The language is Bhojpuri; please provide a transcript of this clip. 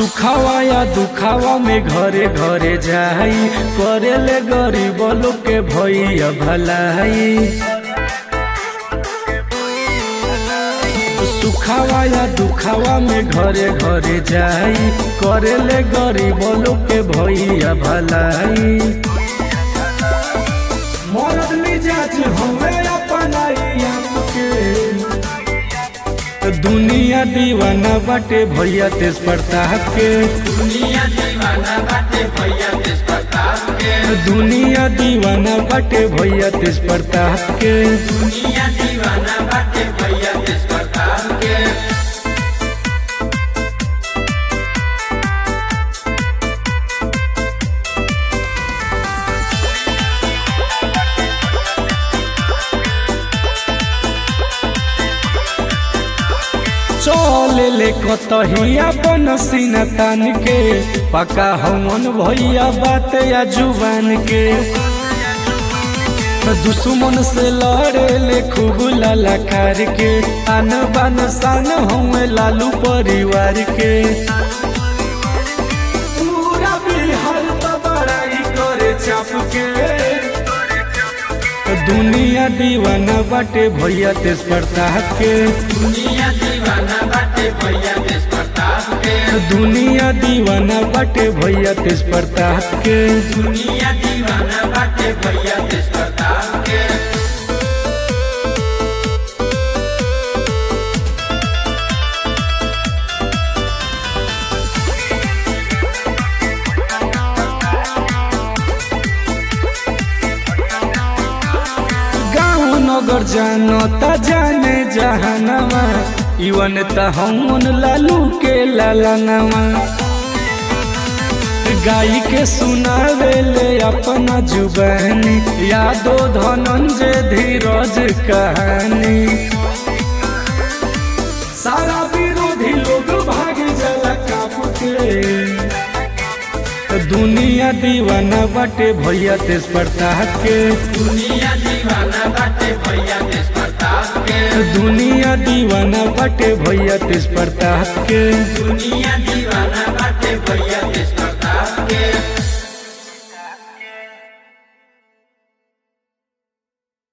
सुखावा या दुखावा में घरे घरे जाई करेले गरीब लोग के भैया भलाई सुखावा या दुखावा में घरे घरे जाई करेले गरीब लोग के भैया भलाई मरद मिजाज हवे अपनाई आपके दुनिया दीवाना बाटे भैया तेज प्रताप के दुनिया दीवाना बाटे भैया देश प्रताप के दुनिया दीवाना बाटे भैया तेज प्रताप के दुनिया दीवाना बाटे भैया देश प्रताप के चल ले कतहिया बन सीना तान के पका हमन भैया बात या जुबान के दुश्मन से लड़े ले खूब ललकार के आन बान सान हम लालू परिवार के पूरा बिहार तो बड़ाई करे चाप के दुनिया दीवाना बाटे भैया तेज प्रताप के दुनिया दीवाना बाटे भैया देश प्रताप के दुनिया दीवाना बाटे भैया तेज प्रताप के दुनिया दीवाना बाटे भैया देश प्रताप के गाँव नगर जानो त जाने जहानवा इवन त हमन लालू के लालनवा गाई के सुनावे ले अपना जुबानी यादो धनंजय धीरज कहानी सारा विरोधी लोग भाग जला काप के दुनिया दीवाना बाटे भैया तेज प्रताप के दुनिया दीवाना बाटे भैया देश प्रताप के दुनिया दीवाना बाटे भैया तेज प्रताप के दुनिया दीवाना बाटे भैया देश